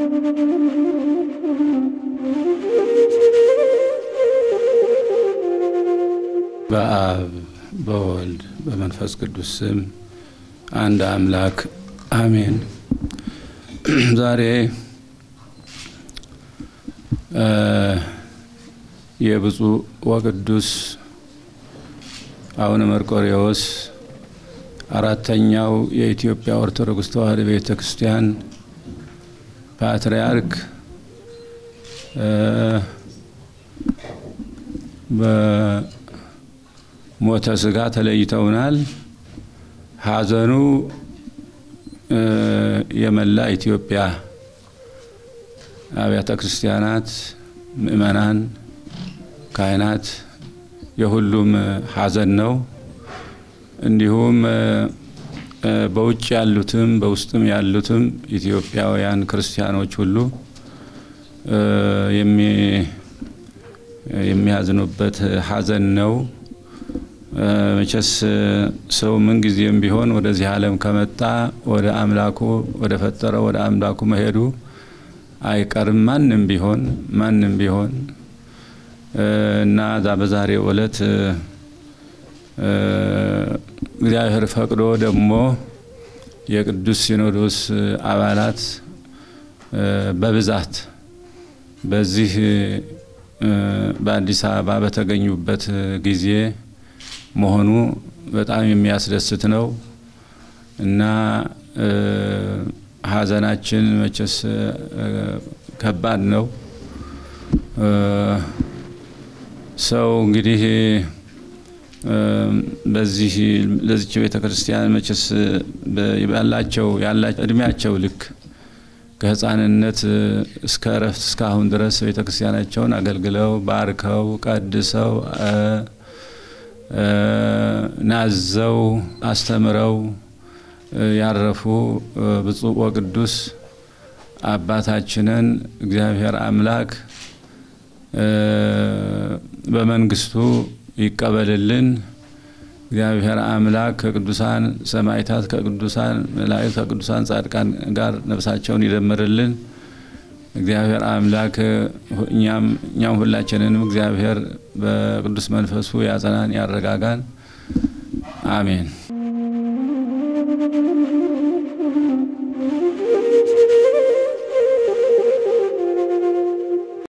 በአብ በወልድ በመንፈስ ቅዱስ ስም አንድ አምላክ አሜን። ዛሬ የብፁዕ ወቅዱስ አቡነ መርቆሬዎስ አራተኛው የኢትዮጵያ ኦርቶዶክስ ተዋሕዶ ቤተ ክርስቲያን ፓትርያርክ በሞተ ስጋ ተለይተውናል። ሐዘኑ የመላ ኢትዮጵያ አብያተ ክርስቲያናት፣ ምእመናን፣ ካህናት የሁሉም ሐዘን ነው። እንዲሁም በውጭ ያሉትም በውስጥም ያሉትም ኢትዮጵያውያን ክርስቲያኖች ሁሉ የሚያዝኑበት ሐዘን ነው። መቼስ ሰው ምንጊዜም ቢሆን ወደዚህ ዓለም ከመጣ ወደ አምላኩ ወደ ፈጠረው ወደ አምላኩ መሄዱ አይቀርም። ማንም ቢሆን ማንም ቢሆን እና ዛ በዛሬው ዕለት እግዚአብሔር ፈቅዶ ደግሞ የቅዱስ ሲኖዶስ አባላት በብዛት በዚህ በአዲስ አበባ በተገኙበት ጊዜ መሆኑ በጣም የሚያስደስት ነው እና ሐዘናችን መቼስ ከባድ ነው። ሰው እንግዲህ በዚህ ለዚች ቤተ ክርስቲያን መቼስ ያላቸው ያላቸው እድሜያቸው ልክ ከሕፃንነት እስከ እረፍት እስካሁን ድረስ ቤተ ክርስቲያናቸውን አገልግለው ባርከው ቀድሰው ናዘው አስተምረው ያረፉ ብፁዕ ወቅዱስ አባታችንን እግዚአብሔር አምላክ በመንግስቱ ይቀበልልን። እግዚአብሔር አምላክ ከቅዱሳን ሰማዕታት፣ ከቅዱሳን መላእክት፣ ከቅዱሳን ጻድቃን ጋር ነፍሳቸውን ይደምርልን። እግዚአብሔር አምላክ እኛም ሁላችንንም እግዚአብሔር በቅዱስ መንፈሱ ያጸናን፣ ያረጋጋን። አሜን።